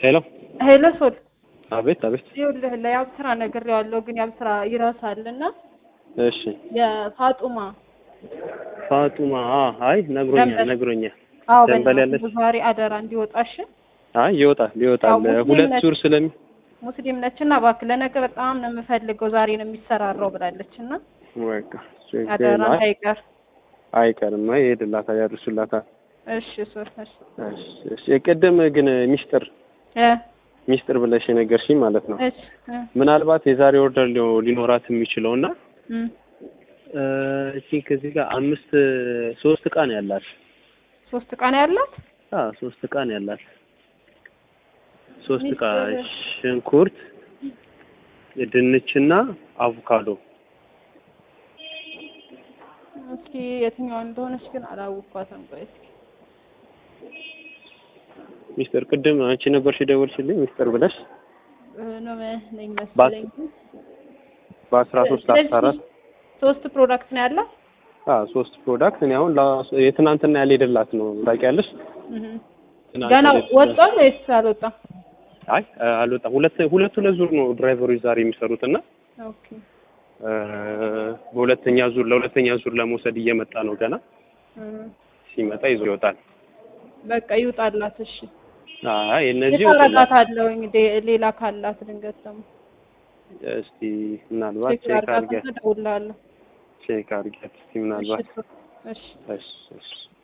ሄሎ ሄሎ ሶል አቤት አቤት ይኸውልህ ለያብስራ ነግሬዋለሁ፣ ግን ያብስራ ይረሳልና እሺ የፋጡማ ፋጡማ አ አይ ነግሮኛል ደንበል። ነግሮኛል አዎ ደንበል በእናትህ ያለች ዛሬ አደራ እንዲወጣሽ አይ ይወጣል ይወጣል ያው ሙስሊም ሁለት ነች። ዙር ስለሚ ሙስሊም ነችና እባክህ ለነገ በጣም ነው የምፈልገው ዛሬ ነው የሚሰራራው ብላለችና በቃ አደራ አይ እንዳይቀር። አይቀርም አይ ይሄድላታል ያድርሱላታል እሺ ሶል እሺ እሺ እሺ ቅድም ግን ሚስጥር እ ሚስጥር ብለሽ የነገርሽኝ ማለት ነው እሺ እ ምናልባት የዛሬ ኦርደር ሊኖ- ሊኖራት የሚችለው እና እም እቺ ከዚህ ጋር አምስት ሶስት እቃ ነው ያላት ሶስት ቀን ያላት አ ሶስት እቃ ነው ያላት ሶስት እቃ ሚስጥር- ሽንኩርት ድንችና አቮካዶ እስኪ የትኛዋ እንደሆነች ግን አላወኳትም። ቆይ እስኪ ሚስጥር ቅድም አንቺ ነበርሽ የደወልሽልኝ ሚስጥር ብለሽ እ ነው ነኝ መሰለኝ። በአስራ ሶስት አስራ አራት ሶስት ፕሮዳክት ነው ያላት። አ ሶስት ፕሮዳክት እኔ አሁን ላ- የትናንትና ያልሄደላት ነው ታውቂያለሽ እህ ትናንት ገና ያልሄደላት- ወጣል ወይስ አልወጣም? አይ አልወጣም ሁለት ሁለት ሁለት ዙር ነው ድራይቨሮች ዛሬ የሚሰሩት እና ኦኬ እ በሁለተኛ ዙር ለሁለተኛ ዙር ለመውሰድ እየመጣ ነው ገና እ ሲመጣ ይዞ ይወጣል በቃ ይውጣላት። እሺ አይ እነዚህ ይወጡላት የታረጋታለሁ እንግዲህ ሌላ ካላት ድንገት ደግሞ እስቲ ምናልባት ቼክ ቼክ አድርጋት አድርጊያት እደውልልሃለሁ። ቼክ አድርጊያት እስቲ ምናልባት እሺ እሺ እሺ እሺ